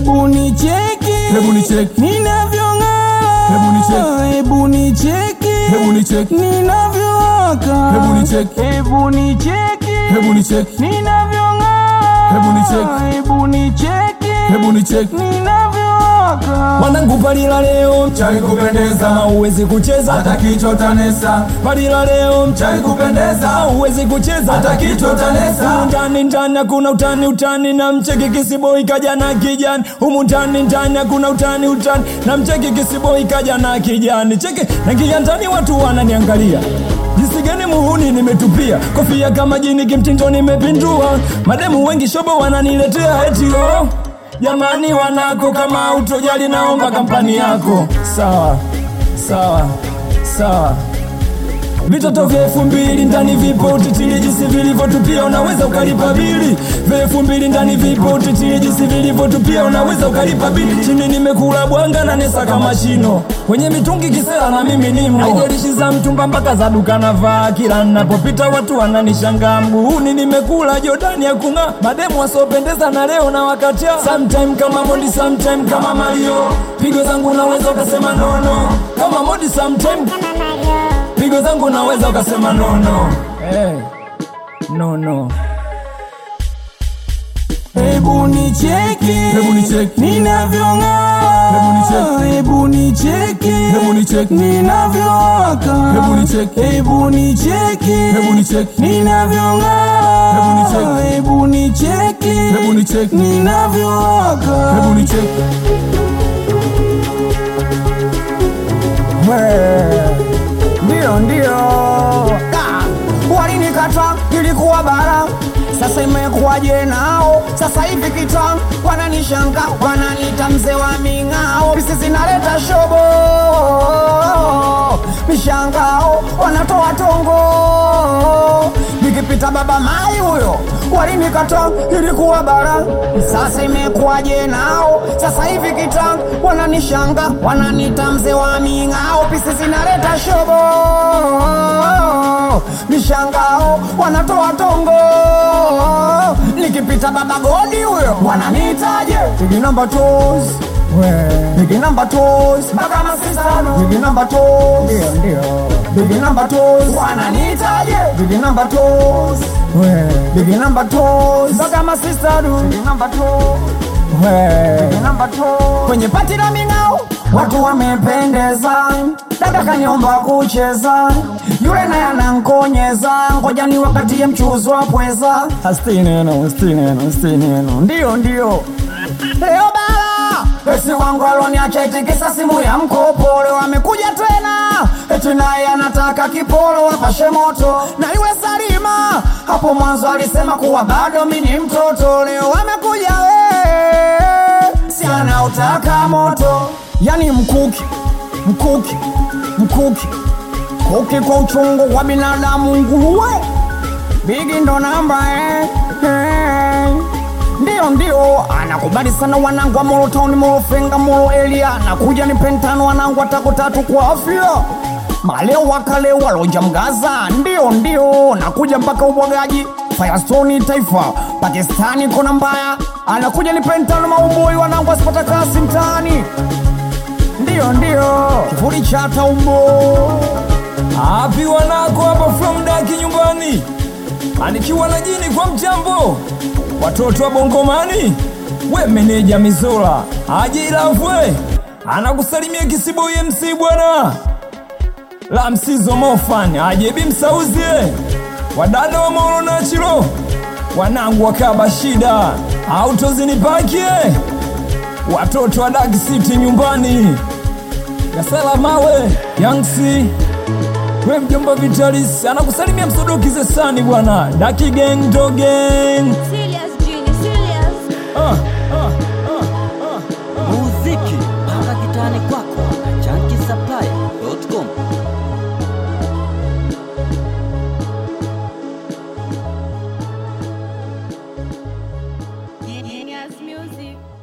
Hebu nicheki, Hebu nicheki. ninavyong'aa. Hebu nicheki. Hebu nicheki, Hebu nicheki. ninavyowaka. Hebu nicheki. Hebu nicheki, Hebu nicheki. ninavyong'aa. Hebu nicheki. Hebu nicheki, Hebu nicheki. ninavyowaka. Mwanangu palila leo Chai kupendeza kama uwezi kucheza hata kichwa tanesa. palila leo Chai kupendeza uwezi kucheza hata kichwa tanesa. Humu ndani ndani hakuna utani utani na mcheki kisiboi kaja na kijani humu ndani ndani hakuna utani utani na mcheki kisiboi kaja na kijani cheki naingia ndani watu wananiangalia jinsi gani muhuni nimetupia kofia kama jini kimtindo nimepindua mademu wengi shobo wananiletea eti oh jamani wanako kama utojali naomba kampani yako sawa sawa sawa vitoto vya elfu mbili ndani vipo utitili jinsi vilivyotupia unaweza ukalipa bili vya elfu mbili ndani vipo utitili jinsi vilivyotupia unaweza ukalipa bili chini nimekula bwanga na nesa kama shino kwenye mitungi kisera na mimi nimo haijalishi za mtumba mpaka za duka navaa kila napopita watu wananishangaa mguuni nimekula jodani ya kung'aa mademu wasiopendeza na leo na wakatia sometime kama modi sometime kama mario pigo zangu naweza ukasema nono kama modi sometime pigo zangu naweza ukasema no no hey. no no Hebu nicheki, Hebu nicheki. ninavyong'aa. Hebu nicheki. Hebu nicheki, Hebu nicheki. ninavyowaka. Hebu nicheki. Hebu nicheki, Hebu nicheki. ninavyong'aa. Hebu nicheki. Hebu nicheki, Hebu nicheki. ninavyowaka. Hebu nicheki. Ndio, ndio. Ah, Walinikata ilikuwa bara, sasa imekuwaje nao? Sasa hivi kita wananishanga, wananiita mzee wa ming'ao, pisi zinaleta shobo, mishangao wanatoa tongo, nikipita baba mai huyo walinikata ilikuwa bara, sasa imekuwaje nao? Sasa hivi kita wananishanga, wananiita mzee wa ming'ao, pisi zinaleta shobo, mishangao wanatoa tongo, nikipita baba godi huyo wananiitaje? Bigi namba tos Bigi namba tos mpaka masisano Bigi namba tos ndio ndio Bigi namba tos wananiitaje? Bigi namba tos Bigi namba tos mpaka masisano Bigi namba tos Bigi namba tos kwenye pati la ming'ao watu wamependeza, dada kaniomba kucheza, yule naye anankonyeza, ngoja ni wakati ya mchuzi wa pweza. astineno stineno stineno Ndio, ndio leo bala esi wangu aloniacha itikisa simu ya mkopo, leo amekuja tena eti naye anataka kipolo wapashe moto na yule Salima hapo mwanzo alisema kuwa bado mi ni mtoto, leo amekuja we si anautaka moto, yani mkuki mkuki mkuki kuki kwa uchungu wa binadamu nguruwe Bigi ndo namba eh, eh. Ndio ndio anakubali sana wanangu wa Molo Town, Molo Fenga, Molo Elia nakuja ni pentano wanangu watako tatu kwa afya maleo wakale waloja mgaza ndio ndio nakuja mpaka ubwagaji Firestone taifa Pakistani kona mbaya anakuja ni pentano mauboi wanangu wasipata kasi mtaani ndio ndio kivuli cha taumbo api wanako hapa from daki nyumbani anikiwa na jini kwa mchambo watoto wa bongomani we meneja mizola aje ilavwe anakusalimia kisiboi mc bwana la msizo mofan aje bimsauzie wadada wa moro na chilo wanangu wakaba shida autozinipakie watoto wa Dark City nyumbani Gasela mawe Yangsi we mjomba Vitalis anakusalimia msodoki zesani bwana Daki gang do gang Serious, Genie, serious. ah, ah, ah, ah. muziki mpaka kitani kwako na chankisaplaya.com Genius music.